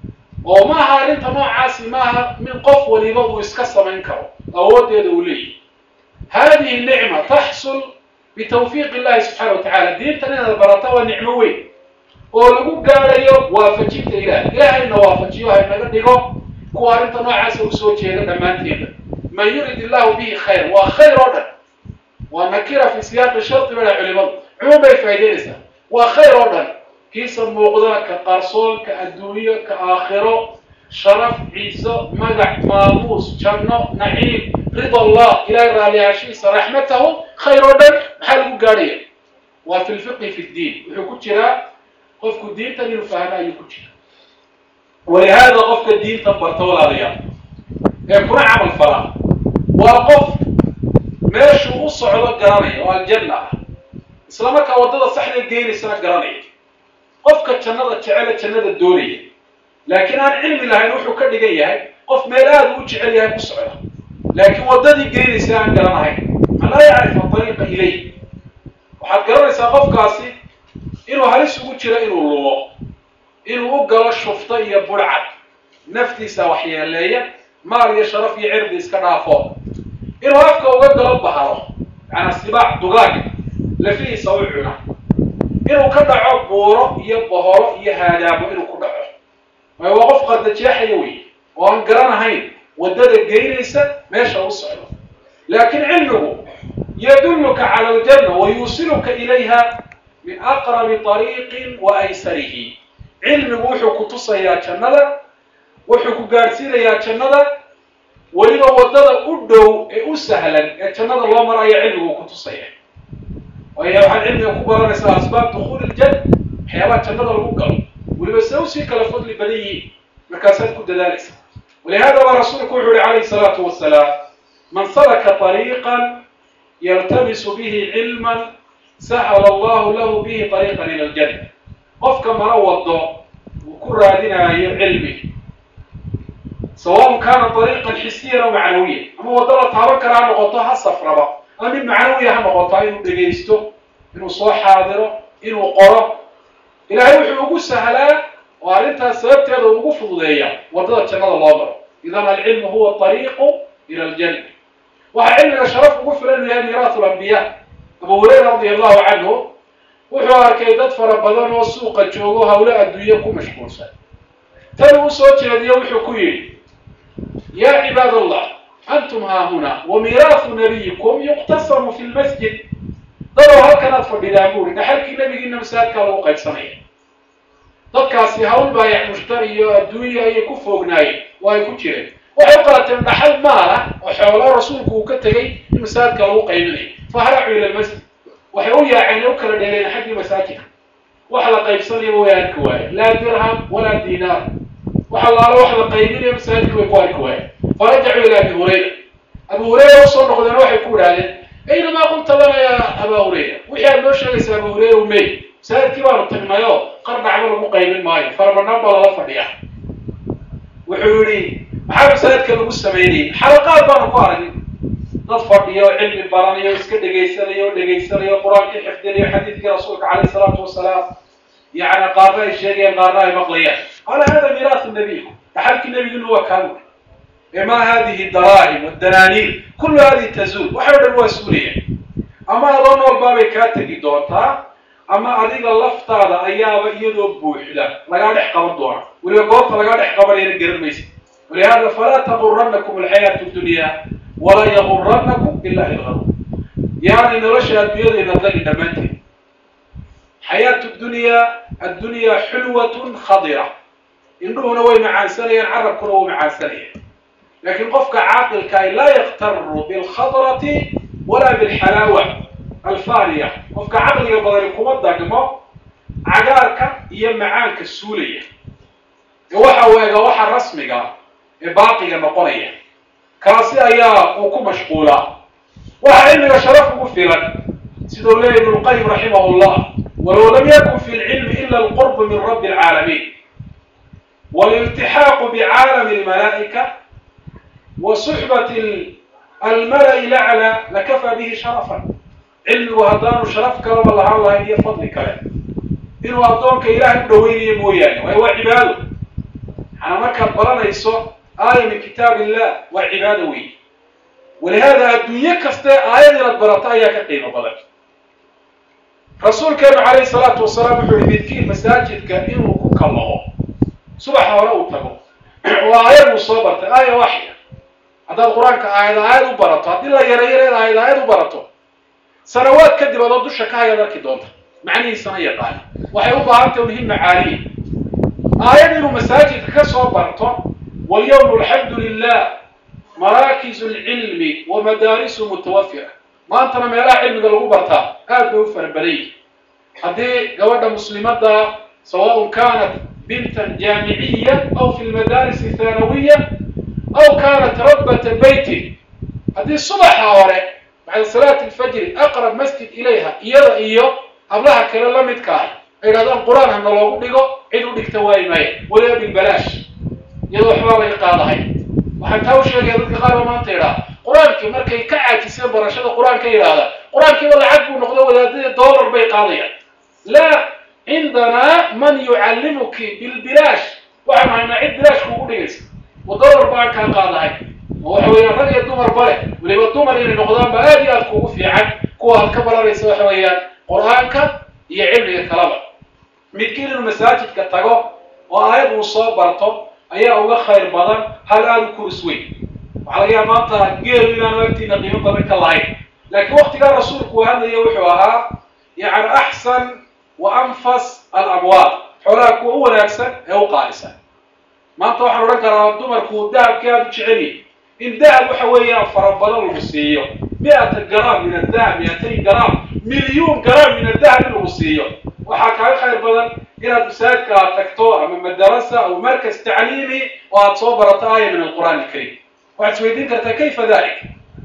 oo ma aha arrinta noocaasi maaha min qof waliba uu iska samayn karo awooddeeda uu leeyahy hadihi nicma taxsul bitawfiiq illahi subxaana wa tacala diintan inaad barata waa nicmo weyn oo lagu gaadhayo waafajinta ilaah ilaahayna waafajiyo haynaga dhigo kuwa arrinta noocaasa usoo jeeda dhammaanteeda man yurid illahu bihi khayr waa khayr oo dhan waa nakira fi siyaaqi shardi bada culimadu cumuum bay faa'ideynaysaa waa khayr oo dhan kiisa muuqda ka qarsoon ka adduunyo ka aakhiro sharaf ciiso magac maamuus janno naciim rida allah ilahay raaliyaashiisa raxmatahu khayr oo dhan maxaa lagu gaadhaya waa fi lfiqhi fi ddiin wuxuu ku jiraa qofku diintan inuu fahmo ayuu ku jira walihaada qofka diintan barta walaalayaal ee kuna camal falaa waa qof meeshuu u socdo garanaya oo aljanna ah isla markaa waddada saxda geenaysana garanaya qofka jannada jecele jannada doonaya laakiin aan cilmi lahayn wuxuu ka dhigan yahay qof meel aada u jecel yahay ku socda laakiin waddadii geenaysa aan garanahayn man laa yacrifu ariiqa ilay waxaad garanaysaa qofkaasi inuu halis ugu jiro inuu lumo inuu u galo shufto iyo burcad naftiisa waxyeeleeya maal iyo sharaf iyo cirdi iska dhaafo inuu afka uga galo bahalo macnaa sibaac dugaag lafihiisa u cuna inuu ka dhaco buuro iyo boholo iyo haadaamo inuu ku dhaco waayo waa qof qardajeexaya wey oo aan garanahayn waddada geynaysa meesha u socdo laakiin cilmigu yadulluka cala aljanna wa yuusiluka ilayha min aqrabi طariiqin wa aysarihi cilmigu wuxuu ku tusayaa jannada wuxuu ku gaadhsiinayaa jannada weliba waddada u dhow ee u sahlan ee jannada loo maraya cilmigu ku tusaya waayo waxaad cilmiga ku baranaysaa asbaab dukuuli iljanna waxyaabaha jannada lagu galo weliba se usii kala fadli badan yihiin markaasaad ku dadaalaysa walihada baa rasuulku wuxu uhi calayhi salaatu wasalaam man salaka طariiqan yaltamisu bihi cilman sahala allahu lahu bihi طariiqan ila aljanna qofka mana wado uu ku raadinaayo cilmi sawaءn kana طariiqan xisiyan aw macnawiyan ama waddo la taaban kara ha noqoto ha safraba ama mid macnawiya ha noqoto inuu dhegaysto inuu soo xaadiro inuu qoro ilahay wuxuu ugu sahlaa oo arrintaas sababteeda ugu fududeeya waddada jannada loo maro idan alcilmu huwa طariiqu ila aljanna waxaa cilmiga sharaf ugu filan yahay miiraat lambiya abu hurayra radi allahu canhu wuxuu arkay dad fara badan oo suuqa joogo hawlo adduunye ku mashquulsan tan uu soo jeediyo wuxuu ku yidhi ya cibaad allah antum haahuna wa miiraahu nabiyikum yuqtasamu fi lmasjid dadow halkanaad fadhidaan buuri dhaxalkii nabigiina masaajidkaa lagu qaybsanaya dadkaasi hawl baayac mushtari iyo adduunya ayay ku foognaayeen oo ay ku jireen waxay u qaateen dhaxal maala oo xoolo rasuulku uu ka tegey in masaajidka lagu qaybinayo faharacuu ila lmasjid waxay u yaaceen u kala dheereen xaggii masaajidka wax la qaybsanayaba way arki waayeen laa dirham walaa diinaar wax allaalo wax la qaybinaya masaajidka way ku arki waayeen farajacuu ila abi hurayra abu hurayra usoo noqdeen waxay ku idhahdeen aynamaa qulta lana ya abaa hurayra wixii aad noo sheegaysa abu hurayra umey masaajidkii baanu tagnayoo qar dhacba lagu qaybin maayo farabanaan baa lala fadhiya wuxuu yihi maxaa masaajidka lagu sameynayay xalaqaad baanu ku aragin dad fadhiya oo cilmi baranayo o iska dhegaysanaya o dhegaysanayo qur-aankii xifdinayo xadiidkii rasuulka calayh isalaatu wasalaam yani qaarna ay sheegayaan qaarna ay maqlayaan qaala hada miiraahu nabiyikum dhaxalkii nabiginu waa kaan ma hadihi daraahim wadanaaniir kullu hadihi tazuul waxay o dhan waa suulayaan ama adoo nool baabay kaa tegi doontaa ama adiga laftaada ayaaba iyadoo buuxda lagaa dhex qaban doona weliba goobta lagaa dhex qabanayana garan maysa walihada falaa taguranakum alxayaatu dunya walaa yaguranakum ila ilgaruur yaani nolosha adduunyadayna dagi dhammaanteed xayaatu dunyaa addunyaa xulwatun khadira indhuhuna way macaansanayaan carabkuna wuu macaansanayaan laakiin qofka caaqilkaay laa yaktaru bilkhadrati walaa bilxalaawa alfaaniya qofka caqliga badani kuma dagmo cagaarka iyo macaanka suulaya ee waxa weega waxa rasmiga ee baaqiga noqonaya kaasi ayaa uu ku mashquulaa waxa cilmiga sharaf ugu filan sidau leeya ibnu lqayim raximah llah walow lam yakun fi lcilmi ila alqurb min rabbi alcaalamiin waliltixaaqu bicaalami almalaa'ika wa suxbati almala'i lacla lakafaa bihi sharafan cilmigu haddaanu sharaf kalaba lahaan lahayn iyo fadli kale inuu addoonka ilaahay u dhaweynayo mooyaane waayo waa cibaado maxaa markaad baranayso aaya min kitaab illah waa cibaado weyn walihaada adduunye kaste aayad inaad barato ayaa ka qiimo badan rasuulkeenu calayhi salaatu wasalaam wuxuu yihi midkiin masaajidka inuu ku kallaho subaxa hore uu tago oo aayad uu soo bartay aaya waxya haddaad qur-aanka aayad aayad u barato haddii la yareyareed aayad aayad u barato sanawaad kadib adoo dusha ka hayaad arki doonta macnihiisana yaqaana waxay u baahantay un himma caaliya aayad inuu masaajidka ka soo barto walyawmu alxamdu lilah maraakizu alcilmi wa madaarisu mutawafira maantana meelaha cilmiga lagu bartaa aad bay u farabaday haddii gabadha muslimadda sawaءn kanat bintan jaamiciya aw fi lmadaaris athanawiya aw kanat rabbata beyti haddii subaxa hore bacda salaati alfajri aqrab masjid ilayha iyada iyo hablaha kale la midka ah ay yidhahdaan qur-aan hana loogu dhigo cid u dhigta waayi maaya waliba bilbalaash iyadoo waxbaa laga qaadahay waxaan taa u sheegaya dadka qaar ba maanta idhaa qur-aankii markay ka caajiseen barashada qur-aanka yidhaahda qur-aankiiba lacag buu noqdo wadaadadii dollar bay qaadayaan laa cindanaa man yucallimuki bilbilaash waxaanu haynaa cid bilaash kuugu dhigaysa wa dollar baan kaa qaadahay oo waxa weeyaan rag iyo dumarba leh weliba dumar inay noqdaan ba aad iyo aad kuugu fiican kuwa aad ka baranaysa waxa weeyaan qur-aanka iyo cilmiga kalaba midkiin inuu masaajidka tago oo aayad uu soo barto ayaa uga khayr badan hal aada u kuris weyn waxaa laga yaaba maanta geelu inaanu agtiina qiimo badan ka lahayn laakiin waktigaa rasuulku uu hadlaya wuxuu ahaa yani axsan wa anfas alamwaal xoolaha kuwa u wanaagsan ee u qaalisan maanta waxaan odhan karaa dumarku dahabkii aada u jecelyihin in dahab waxa weeyaan fara badan lagu siiyo mi-ata garaam min adahab mi-atayn garaam milyuun garaam min adahab in lagu siiyo waxaa kaaga khayr badan inaad masaajidka aad tagto ama madarasa aw markas tacliimi oo aada soo barato aaya min alqur'aan alkariim waxaad isweydiin kartaa kayfa dalik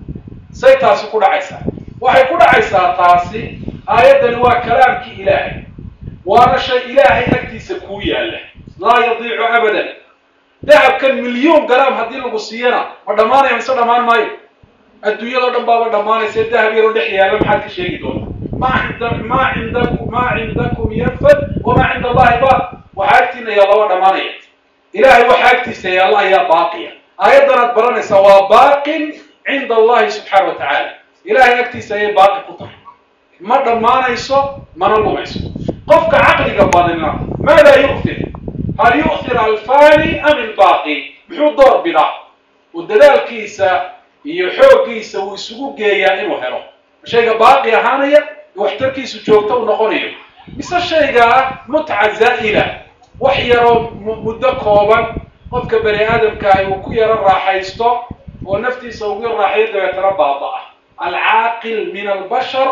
say taasi ku dhacaysaa waxay ku dhacaysaa taasi aayaddani waa kalaamkii ilaahay waana shay ilaahay agtiisa kuu yaalla laa yadiicu abadan dahabkan milyuun garaam haddii lagu siiyana ma dhammaanaya mise dhammaan maayo adduunyadao dhan baaba dhammaanaysa dahab yaroo dhex yaalla maxaad ka sheegi doonta ma inda ma cindakum maa cindakum yanfad wamaa cinda allahi baaq waxaa agtiina yaalla waa dhammaanaya ilahay waxa agtiisa yaalla ayaa baaqiya aayaddan aad baranaysaa waa baaqin cinda allahi subxaana wa tacaala ilahay agtiisa ayay baaqi ku tahay ma dhammaanayso mana lumayso qofka caqliga badina maada yu'thir hal yu'thir alfani am ilbaaqi muxuu door bidaa oo dadaalkiisa iyo xooggiisa uu isugu geeyaa inuu helo shayga baaqi ahaanaya waxtarkiisu joogto u noqonayo mise shaygaa mutca zaa'ila wax yaroo muddo kooban qofka bani aadamkaahi uu ku yaro raaxaysto oo naftiisa ugu raaxayo dabeetana baaba-a alcaaqil min albashar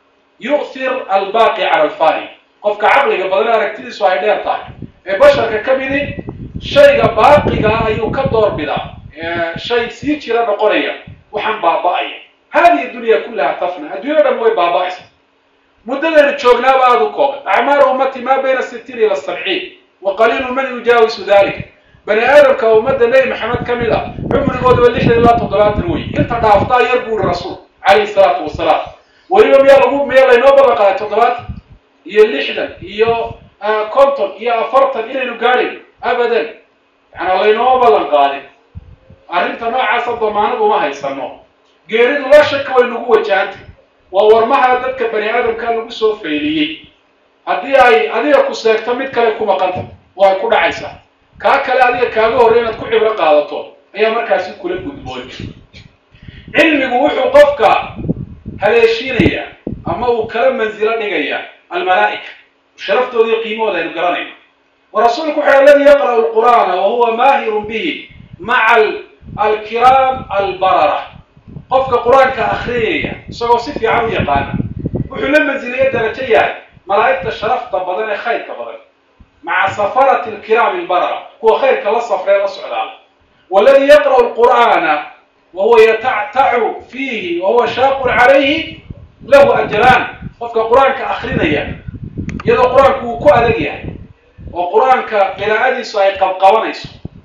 yu'thir albaaqi cala alfani qofka caqliga badan aragtidiisu ay dheer tahay ee basharka ka midi shayga baaqigaa ayuu ka door bidaa shay sii jira noqonaya waxaan baaba-aya hadihi dunya kullaha tafna adduunya dhan way baaba-aysa muddadaynu joognaaba aada u kooban acmaaru ummati maa bayna sitiin ila sabciin wa qaliilu man yujaawisu dalika bani aadamka ummadda nebi maxamed ka mid ah cumrigooduba lixdan ilaa toddobaatan wey inta dhaaftaa yar buu ihi rasuul calayhi salaatu wasalaam weliba miyaa lagu miyaa laynoo ballan qaaday toddobaatan iyo lixdan iyo konton iyo afartan inaynu gaadhayn abadan yaana laynoo ballan qaadin arrinta noocaasa damaanad uma haysano geeridu la shaka way nagu wajahantay waa warmaha dadka bani aadamka lagu soo fayliyey haddii ay adiga ku seegto mid kale ku maqanta way ku dhacaysaa kaa kale adiga kaaga horrey inaad ku cibro qaadato ayaa markaasi kula gudboon cilmigu wuxuu qofka haleeshiinayaa ama uu kala mansilo dhigayaa almalaa'ika sharaftooda iyo qiimahooda aynu garanayno wa rasuulku wuxu alladii yaqra'u alqur'aana wa huwa maahirun bihi maca alkiraam albarara qofka qur-aanka akhriyaya isagoo si fiican u yaqaana wuxuu la mansilaya darajo yahay malaa'igta sharafta badan ee khayrka badan maca safarati alkiraami albarara kuwa khayrka la safree la socdaa waladii yaqra'u alqur'aana wahuwa yatactacu fiihi wahuwa shaaqun calayhi lahu ajraan qofka qur-aanka akrinaya iyadoo qur-aanku uu ku adag yahay oo qur-aanka qiraa'adiisu ay qabqabanayso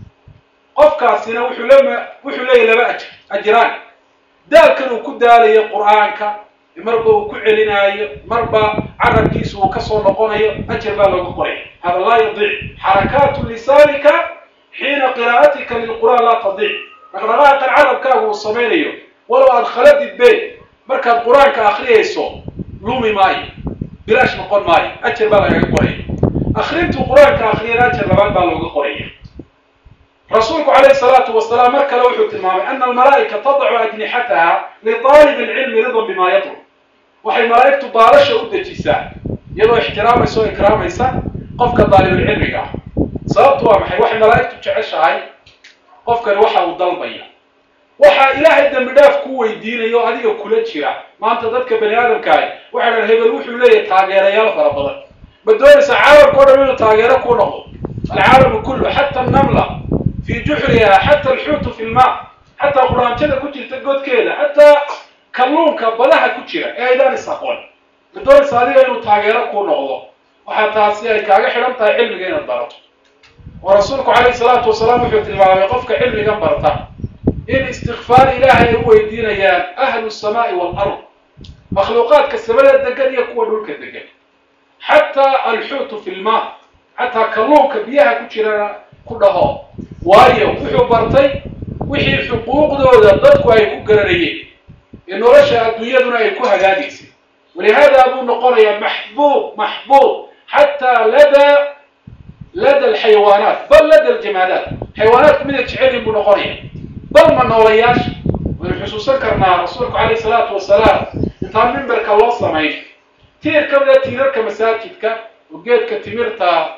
qofkaasina wuxuu lema wuxuu leeyahy laba ajr ajraan daalkan uu ku daalayo qur-aanka marba uu ku celinaayo marba carabkiisu uu kasoo noqonayo ajar baa looga qoraya hada laa yadiic xarakaatu lisaanika xiina qiraa'atika lilqur'aan laa tadiic dhaqdhaqaaqan carabkaagu uu samaynayo walow aada khaladid be markaad qur-aanka akriyayso lumi maayo bilaash noqon maayo ajar baa lagaga qoraya akrintuu qur-aanka akriyana ajar labaad baa looga qoraya rasuulku calayhi salaatu wasalaam mar kale wuxuu tilmaamay ana almalaa'ika tadacu ajnixataha liطaalib alcilmi ridan bima yatlub waxay malaa'igtu baalasha u dejisaa iyadoo ixtiraamaysa oo ikraamaysa qofka daalibulcilmiga ah sababtu waa maxay waxay malaa'igtu jeceshahay qofkani waxa uu dalbaya waxaa ilaahay dembi dhaaf ku weydiinaya oo adiga kula jira maanta dadka bani aadamkaahi waxay dhahan hebel wuxuu leeyahay taageerayaal fara badan ma doonaysa caalamka o dhan inuu taageero ku noqdo alcaalamu kullu xata annamla fii juxriha xata alxuutu fi lmaa xataa quraanjada ku jirta godkeeda xataa kalluunka badaha ku jira ee aydaan is aqoon ma doonaysa adiga inuu taageero ku noqdo waxaa taasi ay kaaga xidhan tahay cilmiga inaad barato oo rasuulku calayhi salaatu wasalaam wuxuu tilmaamay qofka cilmigan barta in istikfaar ilaahay ay u weydiinayaan ahlu samaa'i waalard makhluuqaadka samada degan iyo kuwa dhulka degan xataa alxuutu fi lmaa xataa kalluunka biyaha ku jirana ku dhaho waayo wuxuu bartay wixii xuquuqdooda dadku ay ku garanayeen ee nolosha adduunyaduna ay ku hagaagaysay walihaada buu noqonayaa maxbuub maxbuub xataa lada lada alxayawaanaat bal lada aljamaadaat xayawaanaadku miday jecelin buu noqonaya bal ma noolayaasha waynu xusuusan karnaa rasuulku calayhi salaatu wasalaam intaan mimbarka loo samayn tiir ka mida tiirarka masaajidka oo geedka timirta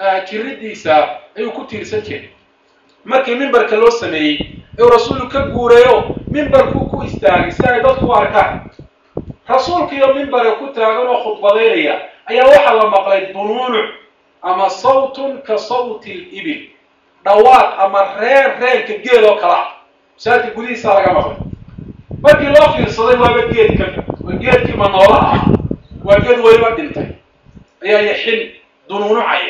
jiridiisa ayuu ku tiirsan jiray markii mimbarka loo sameeyey ayuu rasuulku ka guurayo mimbarkuu ku istaagay si ay dadku u arkaan rasuulkiiyo mimbara ku taagan oo khudbadaynaya ayaa waxaa la maqlay dunuunuc ama sawtun ka sawti libil dhawaaq ama reen reenka geel oo kala ah masaajidka gudihiisaa laga maqlay markii loo fiirsaday waaba geed ka waa geedkii manoolaha ah waa geed weliba dhintay ayaa yaxin dunuunucaya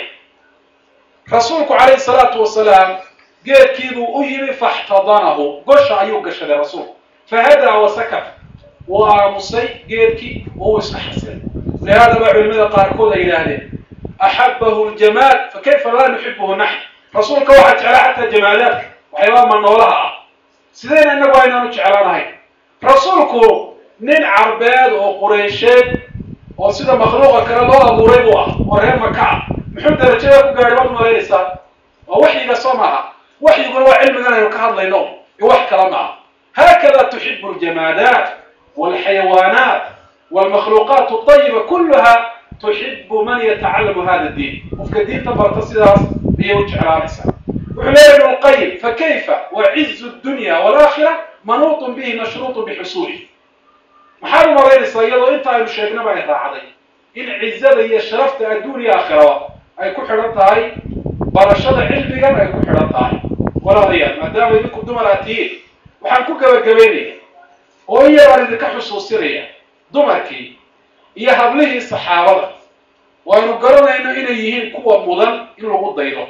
rasuulku calayhi salaatu wasalaam geedkiibuu u yimi faxtadanahu gosha ayuu gashaday rasuulku fahadaa wasakat wuu aamusay geedkii oo uu iska xasilay lihaada baa culimada qaarkood ay yidhaahdeen axabahu ljamaal fakayfa laa nuxibuhu naxn rasuulka waxaa jeclaa xataa jamaalaadka waxyaabaa manoolaha ah sidayna innagu aynaanu jeclaanahay rasuulku nin carbeed oo qureysheed oo sida makhluuqa kale loo abuuray buu ah oo reer maka ah muxuu darajada ku gaadhay waad malaynaysaa waa waxyiga soo maaha waxyiguna waa cilmigan aynu ka hadlayno iyo wax kala maaha haakada tuxibu ljamaadaat walxayawaanaat walmakhluuqaat alطayiba kuluha tuxibu man yatacalamu hada diin qofka diinta barta sidaas ayay u jeclaanaysaa wuxuu leeyahy ibn lqayim fakayfa wacizu dunya walaakira manuutun bihi mashruuطun bixusuulih maxaad u malaynaysaa iyadoo inta aynu sheegnaba ay raacday in cizada iyo sharafta adduuniya aakhiraba ay ku xidhan tahay barashada cilmigan ay ku xidhan tahay walaalayaal maadaama idinku dumar aad tihiin waxaan ku gabagabaynaya oo in yar aan idinka xusuusinaya dumarkii iyo hablihii saxaabada waynu garanayno inay yihiin kuwa mudan in lagu daydo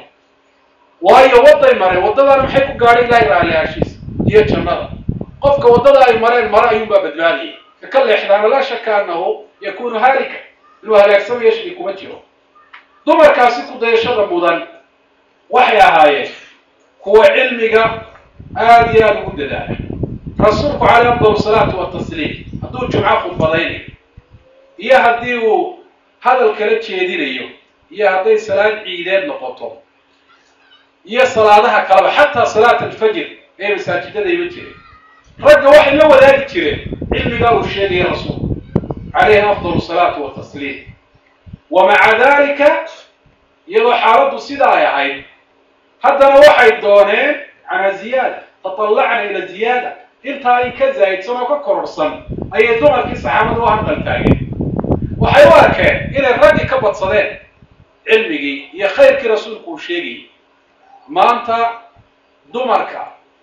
waayo wadday mareen waddadana maxay ku gaadhay ilahay raaliyaashiisa iyo jannada qofka waddada ay mareen mare ayuunbaa badbaadiyay ka leexdaana laa shaka annahu yakunu haalika inuu halaagsamayo shaki kuma jiro dumarkaasi ku dayashada mudan waxay ahaayeen kuwa cilmiga aada iyo aada ugu dadaala rasuulku caleyh afdal salaatu watasliim hadduu jumco khudbadaynayo iyo haddii uu hadal kala jeedinayo iyo hadday salaad ciideed noqoto iyo salaadaha kaleba xataa salaat alfajr ee masaajidada ima jireen ragga waxay la wadaagi jireen cilmigaa uu sheegaya rasuulku calayhi afdal salaatu watasliim wa maca dalika iyadoo xaaladdu sidaa ay ahayd haddana waxay dooneen canaa ziyaada taطallacna ila ziyaada intaa in ka zaa'idsan oo ka kororhsan ayay dumarkii saxaabada u hanqal taageen waxay u arkeen inay raggii ka badsadeen cilmigii iyo khayrkii rasuulku uu sheegayay maanta dumarka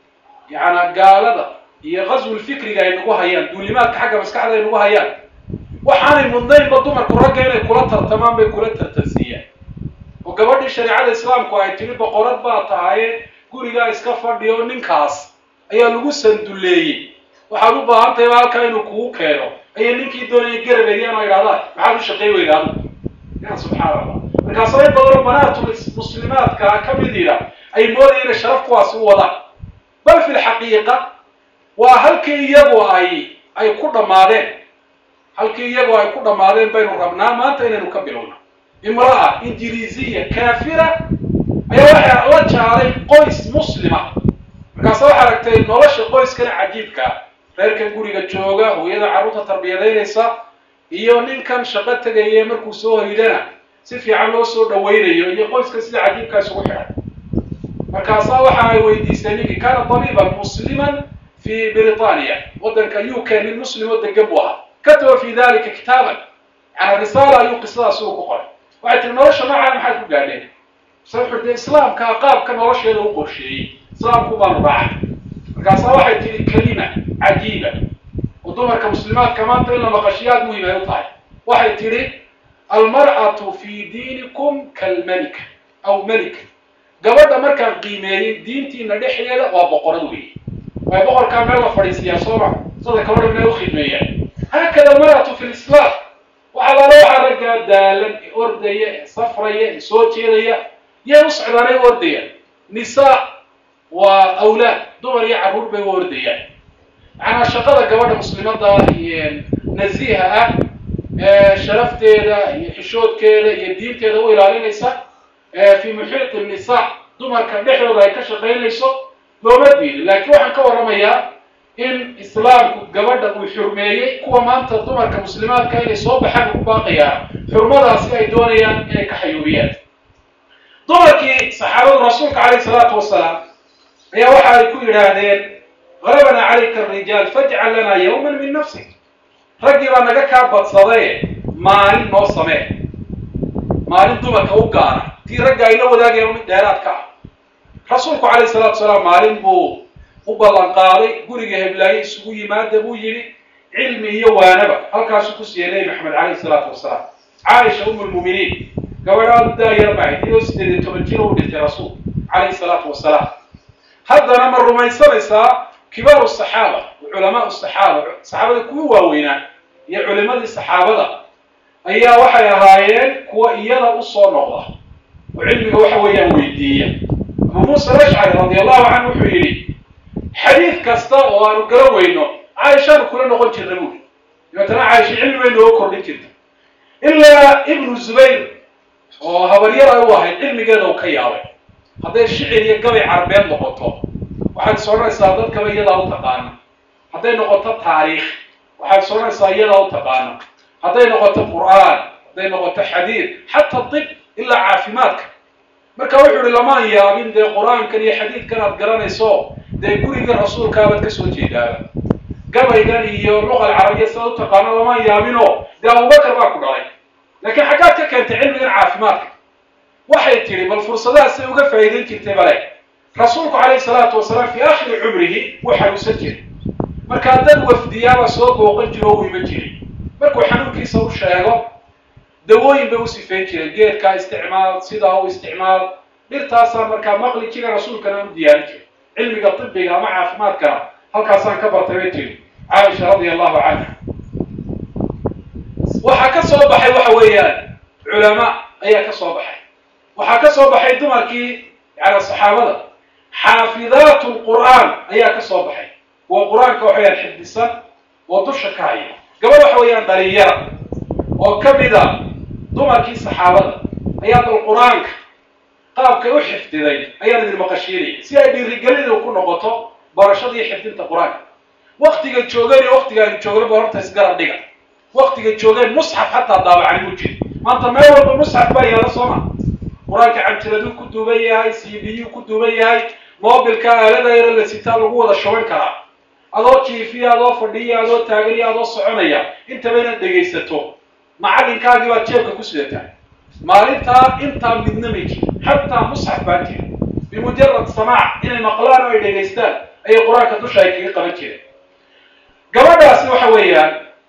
yacnaa gaalada iyo qaswul fikriga ay nagu hayaan duulimaadka xagga maskaxda ay nagu hayaan waxaanay mudnaynba dumarku ragga inay kula tartamaan bay kula tartansiiyaan oo gabadhii shareecada islaamku ay tiri boqorad baa tahaye gurigaa iska fadhiyo ninkaas ayaa lagu sanduleeyey waxaad u baahan tahay halkaa inuu kugu keeno ayay ninkii doonaya garabeeyaan oo idhahdaan maxaad u shaqay weyda adigu ya subxaana allah markaasoo in badanoo banaatul muslimaadka ka midida ay moodaya inay sharaf kuwaasi u wadaan bal fi lxaqiiqa waa halkii iyagu ay ay ku dhammaadeen halkii iyagu ay ku dhammaadeen baynu rabnaa maanta inaynu ka bilowna imra'a ingiriisiya kaafira ayaa waxaa la jaaday qoys muslima markaase waxaa aragtay nolosha qoyskana cajiibkaa reerkan guriga jooga hooyada carruurta tarbiyadaynaysa iyo ninkan shaqo tegaya markuu soo hoydana si fiican loo soo dhawaynayo iyo qoyska sida cajiibkaa isugu xidhan markaasaa waxa ay weydiisay ninkii kaana tabiiban musliman fi britania waddanka u k nin muslim oo degan buu ahaa kataba fi dalika kitaaban yani risaala ayuu qisadaasi uu ku qoray waxay tiri nolosha noocaan maxaad ku gaadheen se wuxuu de islaamkaa qaabka nolosheeda u qorsheeyey islaamku baanu raacay markaasaa waxay tihi kelima cajiiba oo dumarka muslimaadka maanta in la maqashiyo aad muhiim ay u tahay waxay tidhi almar'atu fi diinikum kalmalika aw malika gabadha markaan qiimeeyey diintiina dhexdeeda waa boqorad weeye waa boqorkaa meel la fadhiisiyaa sooma sada gabadha inay u khidmeeyaan haakada almar'atu fi lislaam waxaa laala waxaa raggaa daalan ee ordaya ee safraya ee soo jeedaya yay u socdaanay u ordayaan nisaa waa awlaad dumar iyo carruur bay u ordayaan macnaa shaqada gabadha muslimada nasiiha ah ee sharafteeda iyo xishoodkeeda iyo diinteeda u ilaalinaysa fi muxiiti nisaa dumarka dhexdooda ay ka shaqaynayso looma diidin laakiin waxaan ka warramayaa in islaamku gabadha uu xurmeeyey kuwa maanta dumarka muslimaadka inay soo baxaan ku baaqayaan xurmadaasi ay doonayaan inay ka xayuubiyaan dumarkii saxaabadu rasuulka calayh salaatu wasalaam ayaa waxa ay ku yidhaahdeen galabanaa calayka arijaal fajcal lanaa yawman min nafsik raggii baa naga kaa badsadaye maalin noo samee maalin dumarka u gaana tii ragga ay la wadaagayaan mid dheeraad ka ah rasuulku calayh salaatu wasalaam maalin buu u ballan qaaday guriga heblaaye isugu yimaada buu yidhi cilmi iyo waanaba halkaasuu ku siiyey nebi maxamed calayhi salaatu wasalaam caaisha umu lmuuminiin gabadhaadu daayar bahayd iyadoo sideed iyo toban jir u dhintay rasuul calayhi salaatu wasalaam haddana ma rumaysanaysaa kibaaru saxaaba culamaau saxaaba saxaabada kuwii waaweynaa iyo culimadii saxaabada ayaa waxay ahaayeen kuwa iyada u soo noqda oo cilmiga waxa weeyaan weydiiya abu muusa alashcari radi allahu canhu wuxuu yidhi xadiid kasta oo aanu gala weyno caaishaanu kula noqon jirna buuri dabeetana caaisha cilmi bay nooga kordhin jirta ilaa ibnu zubayr oo habaryar ay u ahayd cilmigeeda uu ka yaabay hadday shicir iyo gabay carbeed noqoto waxaad is odhanaysaa dadkaba iyadaa u taqaana hadday noqoto taariikh waxaad is odhanaysaa iyadaa u taqaana hadday noqoto qur'aan hadday noqoto xadiid xataa dib ilaa caafimaadka marka wuxuu ihi lamaan yaabin dee qur-aankan iyo xadiidkan aad garanayso dee gurigii rasuulkaabaad ka soo jeedaaba gabaygan iyo luqa alcarabiya sidaad u taqaano lamaan yaabinoo dee abubakar baa ku dhalay laakiin xaggaad ka keentay cilmigan caafimaadka waxay tidhi bal fursadahaasay uga faa'iidayn jirtay bale rasuulku calayhi salaatu wasalaam fii aakhiri cumrihi wuu xanuunsan jiray markaa dad wafdiyaaba soo booqan jiro o u iman jiray markuu xanuunkiisa u sheego dawooyin bay u sifayn jireen geedkaa isticmaal sidaa u isticmaal dhirtaasaan markaa maqli jira rasuulkana u diyaarin jiray cilmiga tibiga ama caafimaadkana halkaasaan ka bartay bay tiri caaisha radia allahu canha waxaa ka soo baxay waxa weeyaan culamaa ayaa ka soo baxay waxaa ka soo baxay dumarkii yani saxaabada xaafidaatu lqur'aan ayaa ka soo baxay waa qur-aanka waxa weyaan xifdisan oo dusha ka haya gabadh waxa weeyaan dhalinyara oo ka mida dumarkii saxaabada ayaa dal qur-aanka qaabkay u xifdiday ayaan idin maqashiinaya si ay dhiirigelida ku noqoto barashadii xifdinta qur-aanka waktiga joogeen iyo waktiga aynu joogna ba horta isgarab dhiga waktiga joogeen musxaf xataa daabacani mu jiri maanta meel walba musxaf baa yaala sooma qur-aanka canjiraduu ku duuban yahay c b u ku duuban yahay mobilka aalada yaro la sitaa lagu wada shuban karaa adoo jiifiya adoo fadhiya adoo taaganya adoo soconaya intaba inaad dhegaysato macallinkaagii baad jeebka ku sidataa maalintaa intaa midna may jiro xataa musxaf baan jira bimujarad samaac inay maqlaan oo ay dhegaystaan ayay qur-aanka dusha ay kaga qaban jireen gabadhaasi waxa weeyaan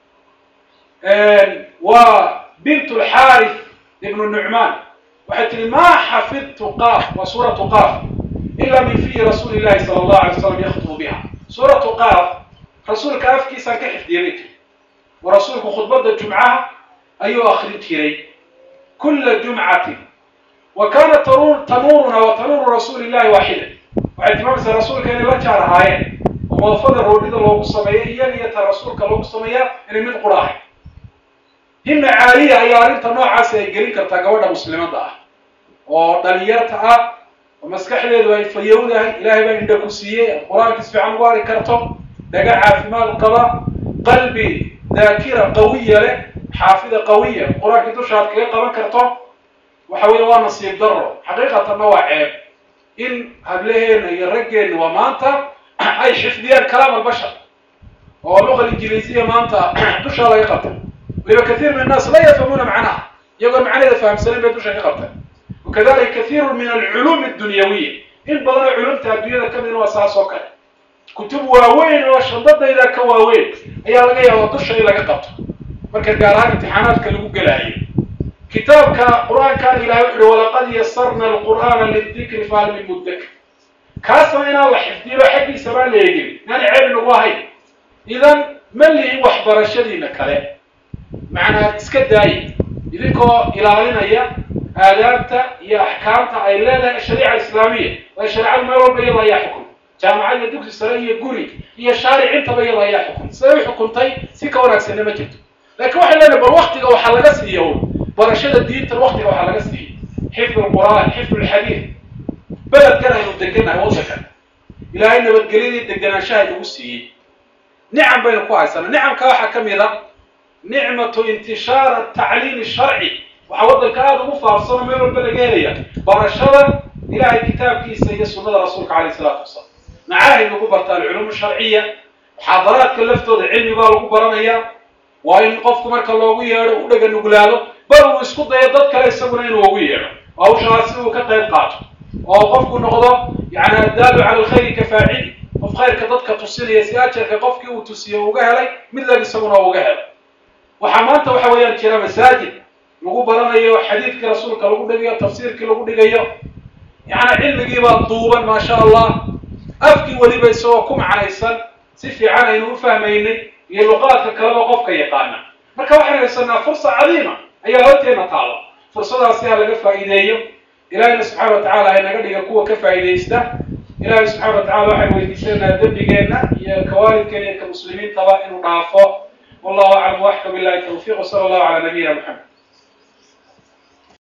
waa bint lxaarif ibnu nucmaan waxay tihi maa xafidtu qaaf waa suuratu qaaf ila min fiyi rasuuli llahi sala allahu alay slam yaktubu biha suuratu qaaf rasuulka afkiisaan ka xifdiyay bay tiri wa rasuulku khudbadda jumcaha ayuu akrin jiray kula jumcatin wa kaanat tanuuruna wa tanuuru rasuuli llahi waaxida waxay tilmaamaysaa rasuulka inay la jaar ahaayeen oo moofada roodhida loogu sameeya iyaga iyo ta rasuulka loogu sameeyaa inay mid qura ahay himna caaliya ayaa arrinta noocaasi ay gelin kartaa gabadha muslimadda ah oo dhalinyarta ah oo maskaxdeedu ay fayowdahay ilaahay baa indha ku siiyey qur-aanka si fiican ugu ari karto dhaga caafimaad qaba qalbi daakira qawiya leh xaafida qawiya qur-aankii dushaad kaga qaban karto waxa weeye waa nasiib daro xaqiiqatanna waa ceeb in hablaheena iyo raggeenna waa maanta ay xifdiyaan kalaam albashar oo luqa ingiliisiya maanta dushaa laga qabtay waliba kathiir min annaas la yafhamuuna macnaha iyagoon macnaheeda fahamsanin bay dusha ka qabtay wakadalika kathiiru min alculuum addunyawiya in badanoo culumta adduunyada ka midna waa saas oo kale kutub waaweyn oo shandadayda ka waaweyn ayaa laga yaabaa dusha in laga qabto marka gaar ahaan imtixaanaadka lagu gelaayo kitaabka qur-aankan ilahay wuxu uhi walaqad yasarna alqur'aana lidikri fahal min mudakir kaasna inaan la xifdiyo xaggiisa baan la eegin inaan ceeb nagu ahayn idan ma lihin waxbarashadiina kale macnaa iska daayi idinkoo ilaalinaya aadaabta iyo axkaamta ay leedahay shariica islaamiya waayo shareecadu meel walba iyada ayaa xukum jaamacad iyo dugsi sare iyo guri iyo shaaric intaba iyada ayaa xukum siday u xukuntay si ka wanaagsanna ma jirto laakiin waxay leedahay bal waktiga waxaa laga siiya un barashada diintan waktiga waxaa laga siiyey xifd lqur'aan xifd lxadiid beledkan aynu degannahay waddankan ilaahay nabadgelyadii deganaanshaha inagu siiyey nicam baynu ku haysanaa nicamka waxaa ka mid a nicmatu intishaar atacliim sharci waxaa waddanka aada ugu faafsano meel walba laga helaya barashada ilahay kitaabkiisa iyo sunnada rasuulka calayh isalaatu wasalaam macaahid lagu barta alculuum sharciya muxaadaraadka laftooda cilmi baa lagu baranayaa waa in qofku marka loogu yeedho u dhaga nuglaado bal uu isku dayo dad kale isaguna inuu ugu yeedho hawshaasi uu ka qayb qaato oo qofku noqdo yani addaalu cala alkhayri ka faacili qof khayrka dadka tusinaya si ajarka qofkii uu tusiye uga helay mid lag isaguna uga helo waxaa maanta waxa weeyaan jira masaajid lagu baranayo xadiidkii rasuulka lagu dhigayo tafsiirkii lagu dhigayo yani cilmigiibaa duuban maasha allah afkii weliba isagoo ku macnaysan si fiican aynu u fahmaynay iyo luqaadka kaleba qofka yaqaana marka waxaynu haysanaa fursa cadiima ayaa horteena taalo fursadaasi ha laga faa'iideeyo ilahayna subxaana wa tacala haynaga dhiga kuwa ka faa'iidaysta ilahay subxana wa tacala waxaynu weydiisanaynaa dembigeenna iyo kawaalidkeena iyo ka muslimiintaba inuu dhaafo wallahu aclam waxka billahi tawfiq wsala allahu cala nabiyina maxamed